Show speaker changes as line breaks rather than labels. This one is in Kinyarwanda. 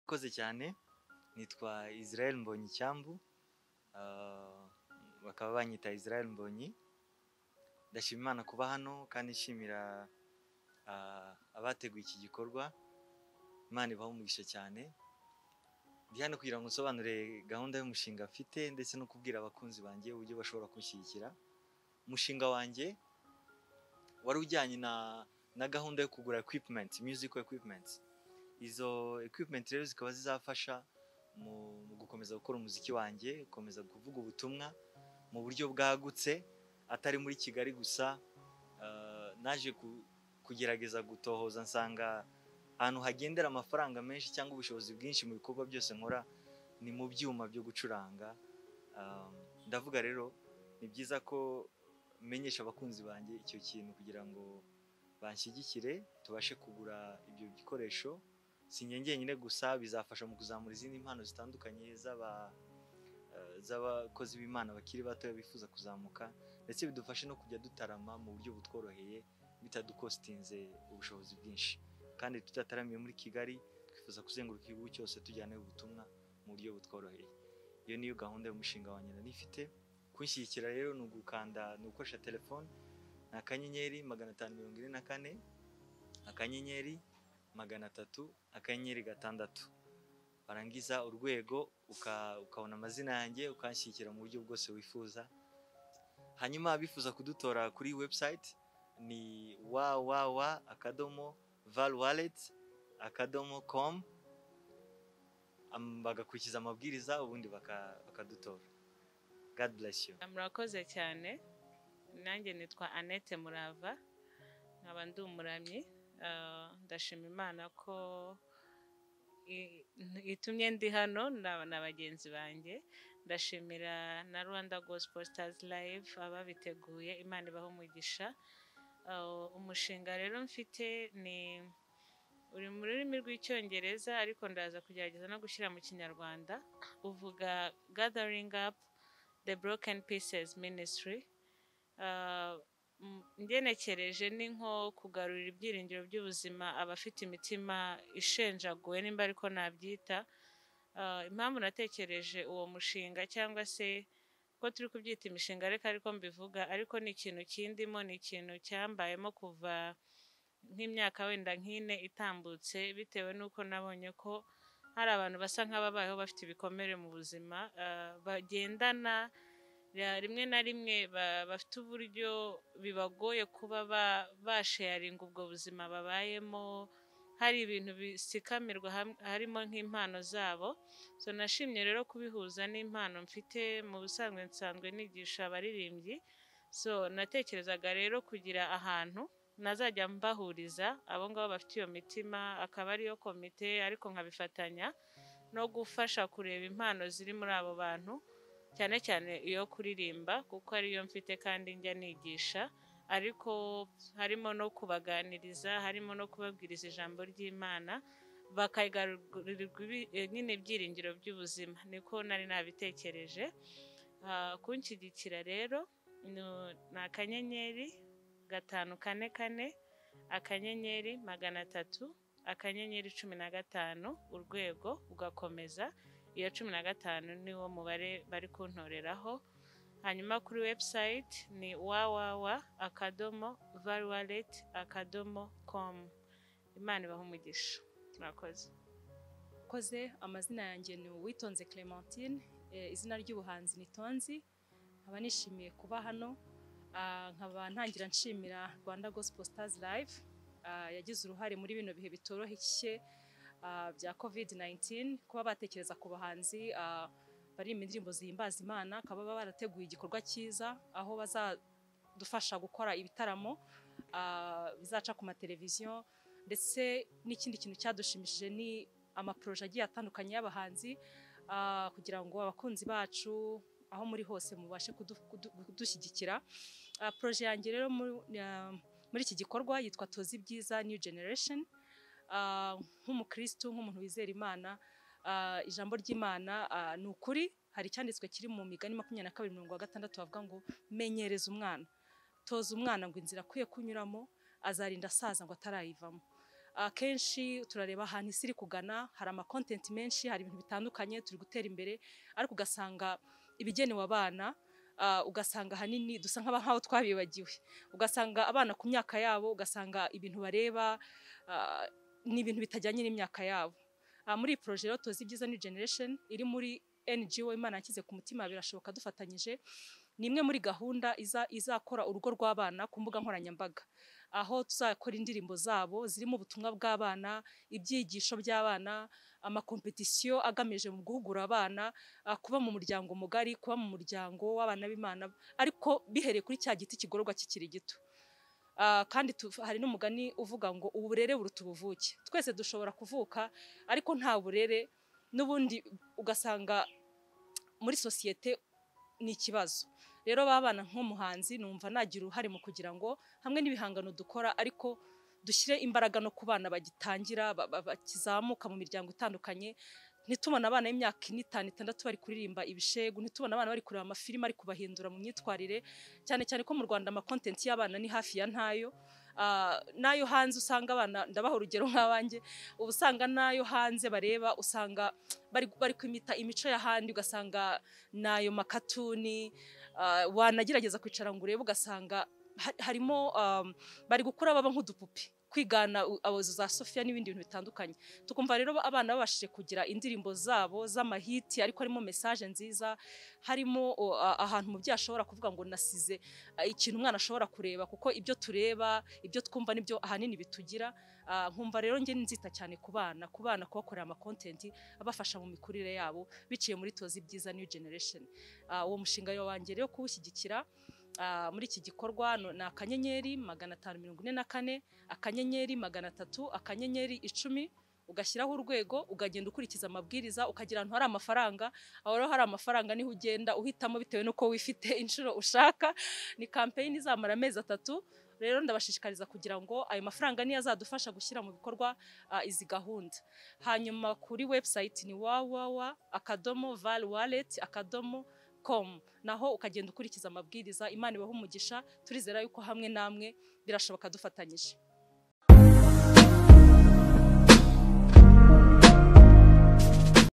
Urakoze cyane nitwa Israel Mbonyi Cyambu ah, bakaba banyita Israel Mbonyi ndashima Imana kuba hano kandi nshimira ah, abateguye iki gikorwa Imana ibaha umugisha cyane ndi hano kugira ngo nsobanure gahunda y'umushinga mfite ndetse no kubwira abakunzi banjye uburyo bashobora kunshyigikira umushinga wanjye wari ujyanye na na gahunda yo kugura equipment musical equipment izo equipment rero zikaba zizafasha mu, mu gukomeza gukora umuziki wanjye gukomeza kuvuga ubutumwa mu buryo bwagutse atari muri kigali gusa Ah, naje ku- kugerageza gutohoza nsanga ahantu hagendera amafaranga menshi cyangwa ubushobozi bwinshi mu bikorwa byose nkora ni mu byuma byo gucuranga Um, ndavuga rero ni byiza ko menyesha abakunzi banjye icyo kintu kugira ngo banshyigikire tubashe kugura ibyo bikoresho si njye njyenyine gusa bizafasha mu kuzamura izindi mpano zitandukanye z'aba eh, z'abakozi b'imana bakiri batoya bifuza kuzamuka ndetse bidufashe no kujya dutarama mu buryo butworoheye bitadukostinze ubushobozi bwinshi kandi tudataramiye muri kigali twifuza kuzenguruka igihugu cyose tujyanayo ubutumwa mu buryo butworoheye iyo niyo gahunda y'umushinga wanjye nari nifite kunshyigikira rero ni ugukanda ni ugukoresha telefone ni akanyenyeri magana atanu mirongo ine na kane akanyenyeri magana atatu akanyenyeri gatandatu warangiza urwego uka- ukabona amazina yanjye ukanshyigikira mu buryo bwose wifuza hanyuma abifuza kudutora kuri website ni www akadomo val wallet akadomo com am- bagakurikiza amabwiriza ubundi baka- bakadutora god bless you
murakoze cyane nanjye nitwa annette murava nkaba ndi umuramyi Ah, ndashima imana ko i- itumye ndi hano na na bagenzi banjye ndashimira na rwanda gospel stars live ababiteguye imana ibaho umugisha Ah, umushinga rero mfite ni uri mu rurimi rw'icyongereza ariko ndaza kugerageza no gushyira mu kinyarwanda uvuga gathering up the broken pieces ministry Ah, m- ngenekereje ni nko kugarurira ibyiringiro by'ubuzima abafite imitima ishenjaguwe nimba ariko nabyita Ah, impamvu natekereje uwo mushinga cyangwa se ko turi kubyita imishinga reka ariko mbivuga ariko ni ikintu kindimo ni ikintu cyambayemo kuva nk'imyaka wenda nk'ine itambutse bitewe n'uko nabonye ko hari abantu basa nk'ababayeho bafite ibikomere mu buzima ah, bagendana ra- rimwe na rimwe ba- bafite uburyo bibagoye kuba ba- basharinga ubwo buzima babayemo hari ibintu bisikamirwa ham- harimo nk'impano zabo so nashimye rero kubihuza n'impano mfite mu busanzwe nsanzwe nigisha abaririmbyi so natekerezaga rero kugira ahantu nazajya mbahuriza abo ngabo bafite iyo mitima akaba ariyo komite ariko nkabifatanya no gufasha kureba impano ziri muri abo bantu cyane cyane iyo kuririmba kuko ariyo mfite kandi njya nigisha ariko harimo no kubaganiriza harimo no kubabwiriza ijambo ry'imana bakayigarurirwa ibi- eh, nyine ibyiringiro by'ubuzima niko nari nabitekereje Ah, kunshyigikira rero ni- ni akanyenyeri gatanu kane kane akanyenyeri magana atatu akanyenyeri cumi na gatanu urwego ugakomeza iyo cumi na gatanu niwo mubare bari kuntoreraho hanyuma kuri website ni www akadomo valuwalet akadomo komu imana ibaha umugisha murakoze
koze amazina yanjye ni uwitonze clementine eh, izina ry'ubuhanzi ni tonzi nkaba nishimiye kuba hano ah, nkaba ntangira nshimira rwanda gospel stars live ah, yagize uruhare muri bino bihe bitoroshye ah, bya covid 19 kuba batekereza ku bahanzi ah, baririmba indirimbo zihimbaza imana akaba baba barateguye igikorwa cyiza aho bazadufasha gukora ibitaramo ah, bizaca ku mateleviziyo ndetse n'ikindi kintu cyadushimishije ni amaporoje agiye atandukanye y'abahanzi ah, kugira ngo abakunzi bacu aho muri hose mubashe kudu- kudu- kudushyigikira Ah, poroje yanjye rero mu- ah, muri iki gikorwa yitwa tozi ibyiza new generation Ah, nk'umukristu nk'umuntu wizera imana ah, ijambo ry'imana ah, ni ukuri hari icyanditswe kiri mu migani makumyabiri na kabiri mirongo gatandatu havuga ngo menyereza umwana toza umwana ngo inzira akwiye kunyuramo azarinda asaza ngo atarayivamo akenshi turareba ahantu isi iri kugana hari amakontenti menshi hari ibintu bitandukanye turi gutera imbere ariko ugasanga ibigenewe abana ah, ugasanga ahanini dusa nk'aba- nk'aho twabibagiwe ugasanga abana ku myaka yabo ugasanga ibintu bareba ah, ni ibintu bitajyanye n'imyaka yabo Ah, muri iyi poroje rero tuzi ibyiza ni generation iri muri NGO Imana yanshyize ku mutima birashoboka dufatanyije ni imwe muri gahunda iza- izakora urugo rw'abana ku mbuga nkoranyambaga aho tuzakora indirimbo zabo zirimo ubutumwa bw'abana ibyigisho by'abana amakompetisiyo agamije mu guhugura abana ah, kuba mu muryango mugari kuba mu muryango w'abana b'imana ariko bihereye kuri cya giti kigororwa kikiri gito Ah, kandi tu- hari n'umugani uvuga ngo uburere buruta ubuvuke twese dushobora kuvuka ariko nta burere n'ubundi ugasanga muri sosiyete ni ikibazo rero babana nk'umuhanzi numva nagira uruhare mu kugira ngo hamwe n'ibihangano dukora ariko dushyire imbaraga no ku bana bagitangira ba- ba- bakizamuka mu miryango itandukanye ntitubona abana b'imyaka ine itanu itandatu bari kuririmba ibishegu ntitubona abana bari kureba amafilimi ari kubahindura mu myitwarire cyane cyane ko mu rwanda amakontenti y'abana ni hafi ya ntayo Ah, n'ayo hanze usanga abana ndabaha urugero nk'abanjye uba usanga n'ayo hanze bareba usanga bari, bari kwimita imico y'ahandi ugasanga n'ayo makatuni ah, wanagerageza kwicara ngo urebe ugasanga ha- harimo um, bari gukura baba nk'udupupi kwigana u- abazo za Sofia n'ibindi bintu bitandukanye tukumva rero ba- abana babashije kugira indirimbo zabo z'amahiti ariko harimo message nziza harimo o, a- ahantu umubyeyi ashobora kuvuga ngo nasize ah, ikintu umwana ashobora kureba kuko ibyo tureba ibyo twumva nibyo ahanini bitugira Ah, nkumva rero njye nzita cyane ku bana ku bana kubakorera amakontenti abafasha mu mikurire yabo biciye muri tozi ibyiza new generation Ah, uwo mushinga wanjye rero kuwushyigikira ah, muri iki gikorwa no- ni akanyenyeri magana atanu mirongo ine na kane akanyenyeri magana atatu akanyenyeri icumi ugashyiraho urwego ukagenda ukurikiza amabwiriza ukagira ahantu hari amafaranga aho rero hari amafaranga niho ugenda uhitamo bitewe n'uko wifite inshuro ushaka ni kampeyini izamara amezi atatu rero ndabashishikariza kugira ngo ayo mafaranga niyo azadufasha gushyira mu bikorwa ah, izi gahunda hanyuma kuri website ni www akadomo val wallet akadomo com naho ukagenda ukurikiza amabwiriza imana ibaha umugisha turizera yuko hamwe namwe birashoboka dufatanyije